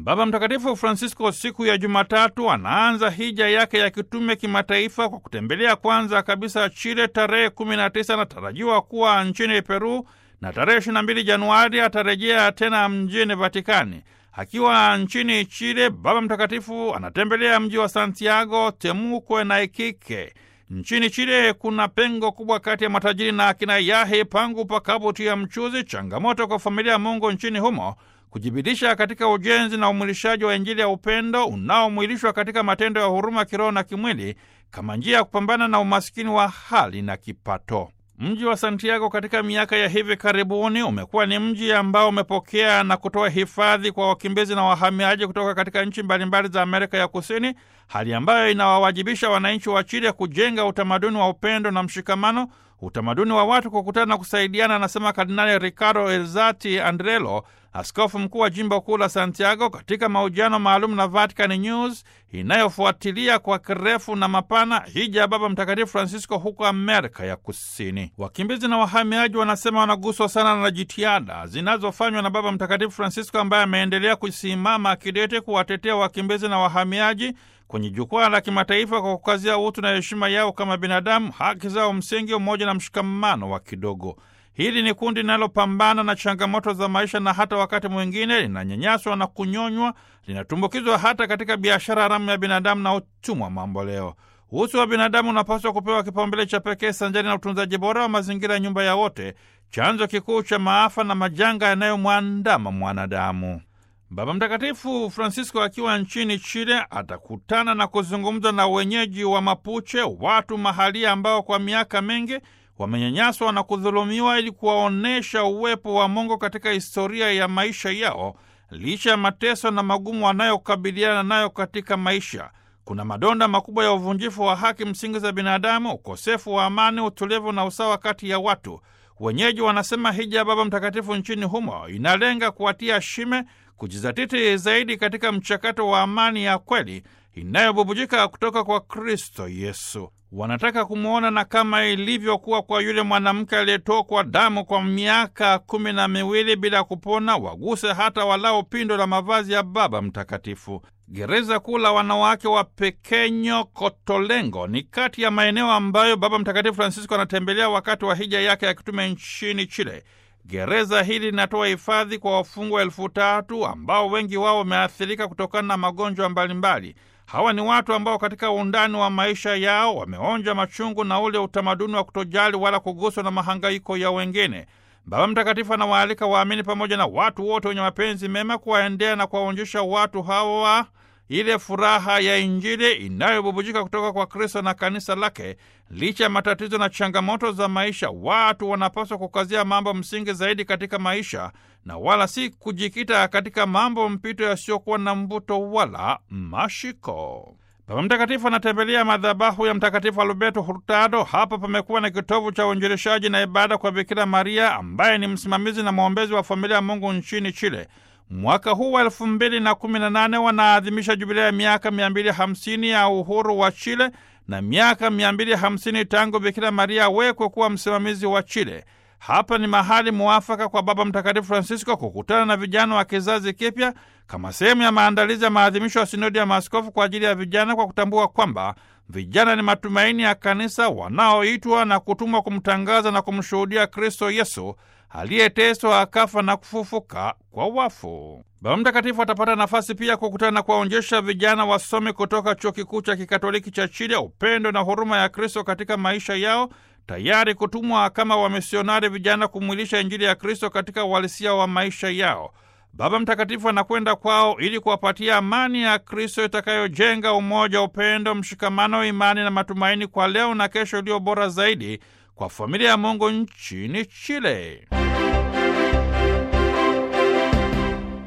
Baba Mtakatifu Francisco siku ya Jumatatu anaanza hija yake ya kitume kimataifa kwa kutembelea kwanza kabisa Chile tarehe 19 anatarajiwa kuwa nchini Peru na tarehe 22 Januari atarejea tena mjini Vatikani. Akiwa nchini Chile, Baba Mtakatifu anatembelea mji wa Santiago, Temuco na Iquique. Nchini Chile kuna pengo kubwa kati ya matajiri na akina yahe pangu pakabuti ya mchuzi, changamoto kwa familia ya Mungu nchini humo kujibidisha katika ujenzi na umwilishaji wa Injili ya upendo unaomwilishwa katika matendo ya huruma kiroho na kimwili kama njia ya kupambana na umasikini wa hali na kipato. Mji wa Santiago katika miaka ya hivi karibuni umekuwa ni mji ambao umepokea na kutoa hifadhi kwa wakimbizi na wahamiaji kutoka katika nchi mbalimbali za Amerika ya Kusini, hali ambayo inawawajibisha wananchi wa Chile kujenga utamaduni wa upendo na mshikamano, utamaduni wa watu kukutana na kusaidiana, anasema Kardinali Ricardo Elzati Andrelo, askofu mkuu wa jimbo kuu la Santiago, katika mahojiano maalum na Vatican News inayofuatilia kwa kirefu na mapana hija ya Baba Mtakatifu Francisco huko Amerika ya Kusini. Wakimbizi na wahamiaji wanasema wanaguswa sana na jitihada zinazofanywa na Baba Mtakatifu Francisco ambaye ameendelea kusimama kidete kuwatetea wakimbizi na wahamiaji kwenye jukwaa la kimataifa kwa kukazia utu na heshima yao kama binadamu, haki zao msingi, umoja na mshikamano wa kidogo. Hili ni kundi linalopambana na changamoto za maisha na hata wakati mwingine linanyanyaswa na kunyonywa, linatumbukizwa hata katika biashara haramu ya binadamu na utumwa mambo leo. Utu wa binadamu unapaswa kupewa kipaumbele cha pekee sanjani na utunzaji bora wa mazingira ya nyumba ya wote, chanzo kikuu cha maafa na majanga yanayomwandama mwanadamu. Baba Mtakatifu Francisco akiwa nchini Chile atakutana na kuzungumza na wenyeji wa Mapuche, watu mahalia ambao kwa miaka mingi wamenyanyaswa na kudhulumiwa ili kuwaonyesha uwepo wa Mungu katika historia ya maisha yao, licha ya mateso na magumu wanayokabiliana nayo katika maisha. Kuna madonda makubwa ya uvunjifu wa haki msingi za binadamu, ukosefu wa amani, utulivu na usawa kati ya watu. Wenyeji wanasema hija ya Baba Mtakatifu nchini humo inalenga kuwatia shime kujizatiti zaidi katika mchakato wa amani ya kweli inayobubujika kutoka kwa Kristo Yesu. Wanataka kumwona na kama ilivyokuwa kwa yule mwanamke aliyetokwa damu kwa miaka kumi na miwili bila kupona, waguse hata walao pindo la mavazi ya Baba Mtakatifu. Gereza kuu la wanawake wa Pekenyo Kotolengo ni kati ya maeneo ambayo Baba Mtakatifu Francisco anatembelea wakati wa hija yake ya kitume nchini Chile. Gereza hili linatoa hifadhi kwa wafungwa elfu tatu ambao wengi wao wameathirika kutokana na magonjwa mbalimbali. Hawa ni watu ambao katika undani wa maisha yao wameonja machungu na ule utamaduni wa kutojali wala kuguswa na mahangaiko ya wengine. Baba Mtakatifu anawaalika waamini pamoja na watu wote wenye mapenzi mema kuwaendea na kuwaonjesha watu hawa ile furaha ya Injili inayobubujika kutoka kwa Kristo na kanisa lake. Licha ya matatizo na changamoto za maisha, watu wanapaswa kukazia mambo msingi zaidi katika maisha na wala si kujikita katika mambo mpito yasiyokuwa na mvuto wala mashiko. Baba Mtakatifu anatembelea madhabahu ya Mtakatifu Alberto Hurtado. Hapa pamekuwa na kitovu cha uinjilishaji na ibada kwa Bikira Maria ambaye ni msimamizi na mwombezi wa familia ya Mungu nchini Chile. Mwaka huu wa elfu mbili na kumi na nane wanaadhimisha jubilia ya miaka mia mbili hamsini ya uhuru wa Chile na miaka mia mbili hamsini tangu Bikira Maria awekwe kuwa msimamizi wa Chile. Hapa ni mahali muafaka kwa Baba Mtakatifu Francisco kukutana na vijana wa kizazi kipya kama sehemu ya maandalizi ya maadhimisho ya sinodi ya maaskofu kwa ajili ya vijana, kwa kutambua kwamba vijana ni matumaini ya kanisa, wanaoitwa na kutumwa kumtangaza na kumshuhudia Kristo Yesu aliyeteswa akafa na kufufuka kwa wafu. Baba Mtakatifu atapata nafasi pia kukutana na kuwaonyesha vijana wasomi kutoka chuo kikuu cha kikatoliki cha Chile upendo na huruma ya Kristo katika maisha yao, tayari kutumwa kama wamisionari vijana kumwilisha Injili ya Kristo katika uhalisia wa maisha yao. Baba Mtakatifu anakwenda kwao ili kuwapatia amani ya Kristo itakayojenga umoja, upendo, mshikamano, imani na matumaini kwa leo na kesho iliyo bora zaidi kwa familia ya Mungu nchini Chile.